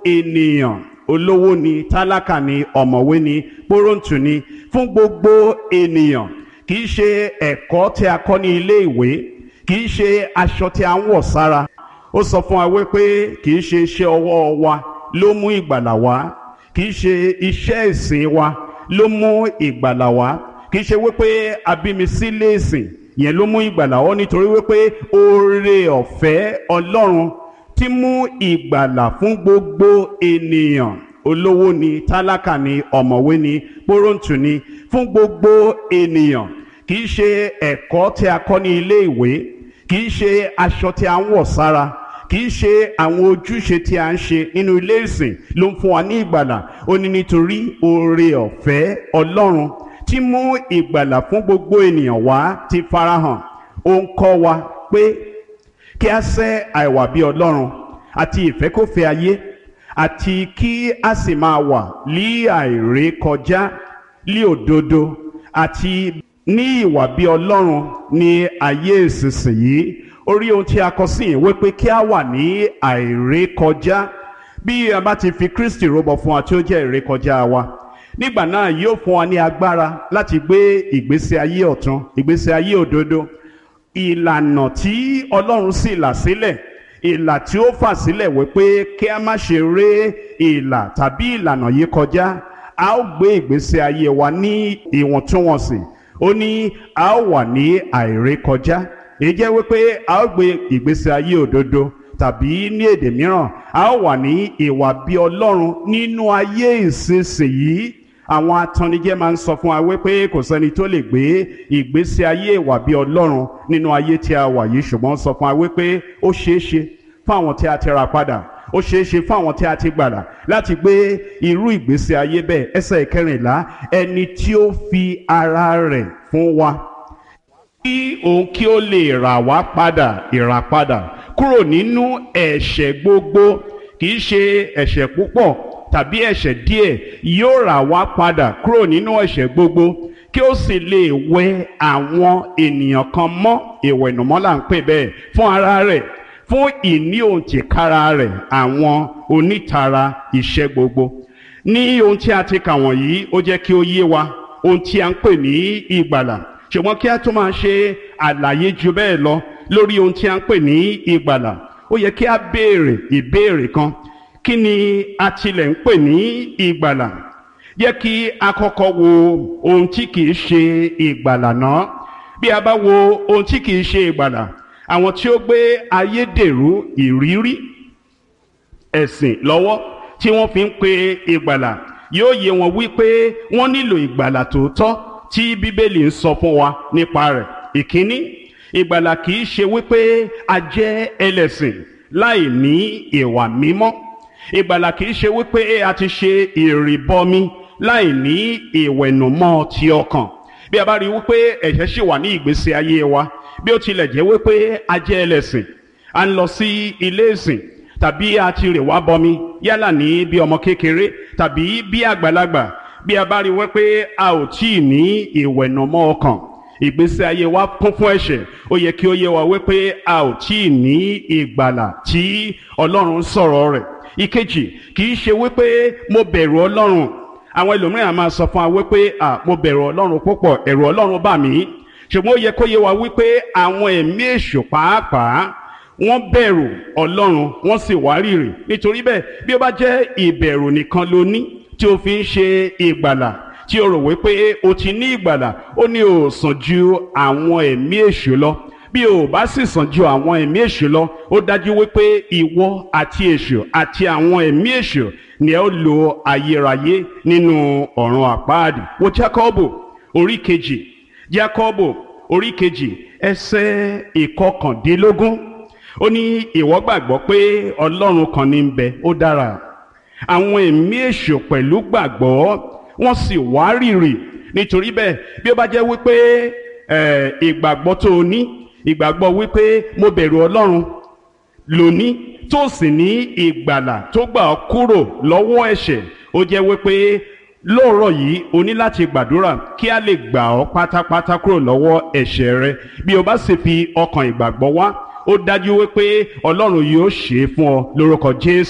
ènìyàn olówó ni tálákà ni ọ̀mọ̀wé ni pọ́rọ̀ǹtù ni fún gbogbo ènìyàn kì í ṣe ẹ̀kọ́ tí a kọ́ ní ilé ìwé kì í ṣe aṣọ tí a ń wọ̀ sára ó sọ fún wa wípé kì í ṣe iṣẹ́ ọwọ́ wa ló mú ìgbàlà wá kì í ṣe iṣẹ́ ìsìn wa ló mú ìgbàlà wá kì í ṣe wípé abímisílẹ̀ ìsìn yẹn ló mú ìgbàlà wá nítorí wípé oore ọ̀fẹ́ ọlọ́run tí mú ìgbàlà fún gbogbo ènìyàn olówó ni tálákà ni ọ̀mọ̀wé ni pọ́rọ̀ǹtù ni fún gbogbo ènìyàn kì í ṣe ẹ̀kọ́ tí a kọ́ ní ilé ìwé kì í ṣe aṣọ tí a ń wọ̀ sára kì í ṣe àwọn ojúṣe tí a ń ṣe nínú ilé ìsìn ló ń fún wa ní ìgbàlà ó ní nítorí oore ọ̀fẹ́ ọlọ́run tí mú ìgbàlà fún gbogbo ènìyàn wá ti farahàn ó ń kọ́ wa pé kí a sẹ́ àìwà bí ọlọ́run àti ìfẹ́kọ̀fẹ́ ayé àti kí a sì máa wà lí àìrékọjá lí òdodo àti ní ìwà bí ọlọ́run ní ayé ìsinsìnyí orí ohun tí a kọ sí ìwé pé kí a wà ní àìrékọjá bí a bá ti fi Kristi rúbọ fún wa tí ó jẹ́ ìrékọjá wa nígbà náà yóò fún wa ní agbára láti gbé ìgbésí ayé ọ̀tun ìgbésí ayé òdodo ìlànà tí Ọlọ́run sì là sílẹ̀ ìlà tí ó fà sílẹ̀ wípé kí a má ṣe ré ìlà tàbí ìlànà yìí kọjá a ó gbé ìgbésí ayé wa ní ìwọ̀ntúnwọ̀nsì ó ní a ó wà ní àìrékọjá èyí jẹ́ wípé a ó gbé ìgbésí ayé òdodo tàbí ní èdè mìíràn a ó wà ní ìwà bí Ọlọ́run nínú ayé ìsinsìnyí àwọn atannijẹ́ máa ń sọ fún wa wípé kò sẹ́ni tó lè gbé ìgbésí ayé ìwà bí Ọlọ́run nínú ayé tí a wà yìí ṣùgbọ́n sọ fún wa wípé ó ṣeé ṣe fún àwọn tí a ti ra padà ó ṣeé ṣe fún àwọn tí a ti gbàdà láti gbé irú ìgbésí ayé bẹ́ẹ̀ ẹsẹ̀ ìkẹrìnlá ẹni tí ó fi ara rẹ̀ fún wa kí òun kí ó lè rà wá padà ìràpadà kúrò nínú ẹ̀ṣẹ̀ gbogbo kì í ṣe ẹ̀ṣẹ̀ púpọ̀ tàbí ẹ̀ṣẹ̀ díẹ̀ yóò rà wá padà kúrò nínú ẹ̀ṣẹ̀ gbogbo kí ó sì lè wẹ àwọn ènìyàn kan mọ́ ìwẹ̀nùmọ́ là ń pè bẹ́ẹ̀ fún ara rẹ̀ fún ìní òǹtìkára rẹ̀ àwọn onítara iṣẹ́ gbogbo ní ohun tí a ti kà wọ̀nyí ó jẹ́ kí ó yé wa ohun tí a ń pè ní ìgbàlà ṣùgbọ́n kí a tó máa ṣe àlàyé ju bẹ́ẹ̀ lọ lórí ohun tí a ń pè ní ìgbàlà ó yẹ kí a béèrè ìbéèrè kan kí ni a tilẹ̀ ń pè ní ìgbàlà yẹ kí a kọ́kọ́ wo ohun tí kìí ṣe ìgbàlà náà bí a bá wo ohun tí kìí ṣe ìgbàlà àwọn tí ó gbé ayédèrú ìrírí ẹ̀sìn lọ́wọ́ tí wọ́n fi ń pe ìgbàlà yóò yé wọn wípé wọ́n nílò ìgbàlà tòótọ́ tí bíbélì ń sọ fún wa nípa rẹ̀ ìkíní ìgbàlà kìí ṣe wípé a jẹ́ ẹlẹ́sìn láì ní ìwà mímọ́ ìgbàlà kìí ṣe wípé a ti ṣe ìrìbọmi láì ní ìwẹ̀nùmọ́ ti ọkàn bí a bá rí wípé ẹ̀ṣẹ̀ ṣì wà ní ìgbésí ayé wa bí ó tilẹ̀ jẹ́ wípé a jẹ́ ẹlẹ́sìn a ń lọ sí ilé ìsìn tàbí a ti rè wá bọmi yálà ní bí ọmọ kékeré tàbí bí àgbàlagbà bí a bá rí wípé a ò tí ì ní ìwẹ̀nùmọ́ ọkàn ìgbésí ayé wa kún fún ẹ̀ṣẹ̀ ó yẹ kí ó yé wa wípé a ò tí ì ní ìgbàlà tí Ọlọ́run sọ̀rọ̀ rẹ̀ ìkejì kì í ṣe wípé mo bẹ̀rù Ọlọ́run àwọn ẹlòmíràn máa sọ fún wa wípé à mo bẹ̀rù Ọlọ́run púpọ̀ ẹ̀rù Ọlọ́run bà mí ṣùgbọ́n ó yẹ kó yé wa wípé àwọn ẹ̀mí èṣù pàápàá wọ́n bẹ̀rù Ọlọ́run wọ́n sì wárìrì nítorí bẹ́ẹ̀ bí ó bá jẹ́ ìbẹ̀rù nìkan ló ní tí o fi ń ṣe ìgbàlà tí o rò wípé o ti ní ìgbàlà ó ní o sàn ju àwọn ẹ̀mí èṣù lọ bí o bá sì sàn ju àwọn ẹ̀mí èṣù lọ ó dájú wípé ìwọ àti èṣù àti àwọn ẹ̀mí èṣù ni ẹ ó lo ayérayé nínú ọ̀run àpáàdì wo Jákọ́bù orí kejì Jákọ́bù orí kejì ẹsẹ̀ ìkọkàndínlógún ó ní ìwọ gbàgbọ́ pé Ọlọ́run kan ní ń bẹ ó dára àwọn ẹ̀mí èṣù pẹ̀lú gbàgbọ́ wọ́n sì wárìrì nítorí bẹ́ẹ̀ bí ó bá jẹ́ wípé ìgbàgbọ́ tó o ní ìgbàgbọ́ wípé mo bẹ̀rù Ọlọ́run lóní tó sì ní ìgbàlà tó gbà ọ́ kúrò lọ́wọ́ ẹ̀ṣẹ̀ ó jẹ́ wípé lóòrọ̀ yìí o ní láti gbàdúrà kí a lè gbà ọ́ pátápátá kúrò lọ́wọ́ ẹ̀ṣẹ̀ rẹ bí o bá sì fi ọkàn ìgbàgbọ́ wá ó dájú wípé Ọlọ́run yóò ṣe é fún ọ lórúkọ Jésù.